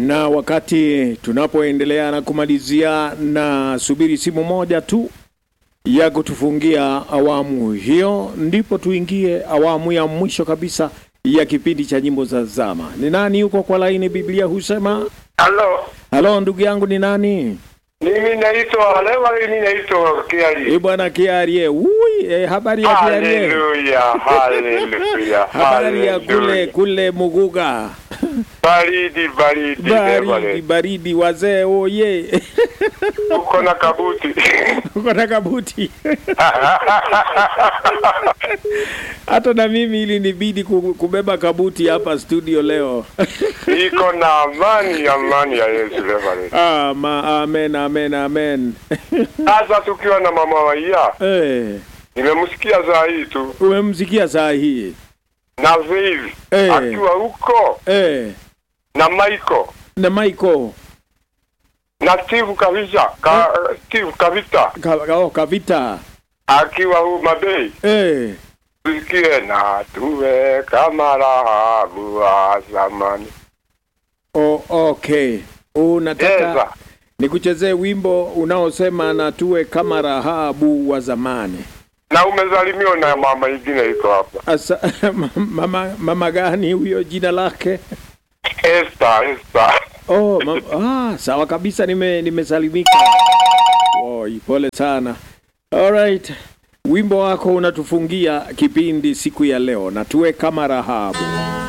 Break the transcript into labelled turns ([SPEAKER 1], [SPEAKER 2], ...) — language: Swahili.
[SPEAKER 1] na wakati tunapoendelea na kumalizia, na subiri simu moja tu ya kutufungia awamu hiyo, ndipo tuingie awamu ya mwisho kabisa ya kipindi cha nyimbo za zama. Ni nani yuko kwa laini? Biblia husema
[SPEAKER 2] Halo,
[SPEAKER 1] halo, ndugu yangu, ni nani?
[SPEAKER 2] mimi naitwa Lewa, mimi naitwa Kiari.
[SPEAKER 1] E bwana Kiarie. Ui, e, habari ya Kiarie?
[SPEAKER 2] Haleluya, haleluya,
[SPEAKER 1] Habari ya kule
[SPEAKER 2] haleluya.
[SPEAKER 1] kule Muguga.
[SPEAKER 2] Baridi, baridi,
[SPEAKER 1] Baridi
[SPEAKER 2] baridi.
[SPEAKER 1] baridi, wazee oye.
[SPEAKER 2] Uko na kabuti.
[SPEAKER 1] Uko na kabuti. Hata na mimi ili nibidi ku- kubeba kabuti hapa studio leo.
[SPEAKER 2] Iko na amani, amani ya Yesu Lewa.
[SPEAKER 1] Ah, ma, amen, amen, amen.
[SPEAKER 2] Sasa tukiwa na mama Waia,
[SPEAKER 1] Eh,
[SPEAKER 2] nimemsikia saa hii tu
[SPEAKER 1] umemsikia saa hii.
[SPEAKER 2] na Vivi
[SPEAKER 1] Eh.
[SPEAKER 2] akiwa huko
[SPEAKER 1] Eh,
[SPEAKER 2] na Michael
[SPEAKER 1] na Michael
[SPEAKER 2] na Steve Kavita, ka, Steve Kavita
[SPEAKER 1] ka, ka, oh, Kavita.
[SPEAKER 2] akiwa huu Mabei.
[SPEAKER 1] Eh,
[SPEAKER 2] tusikie na tuwe kama Rahabu wa zamani.
[SPEAKER 1] oh, okay. Unataka
[SPEAKER 2] Eza,
[SPEAKER 1] nikuchezee wimbo unaosema na tuwe kama Rahabu wa zamani.
[SPEAKER 2] na umezalimiwa na mama ingine iko hapa,
[SPEAKER 1] Asa, mama, mama gani huyo jina lake?
[SPEAKER 2] Esther, Esther.
[SPEAKER 1] Oh, ma, ah, sawa kabisa nime nimesalimika. Oh, pole sana. Alright. Wimbo wako unatufungia kipindi siku ya leo na tuwe kama Rahabu.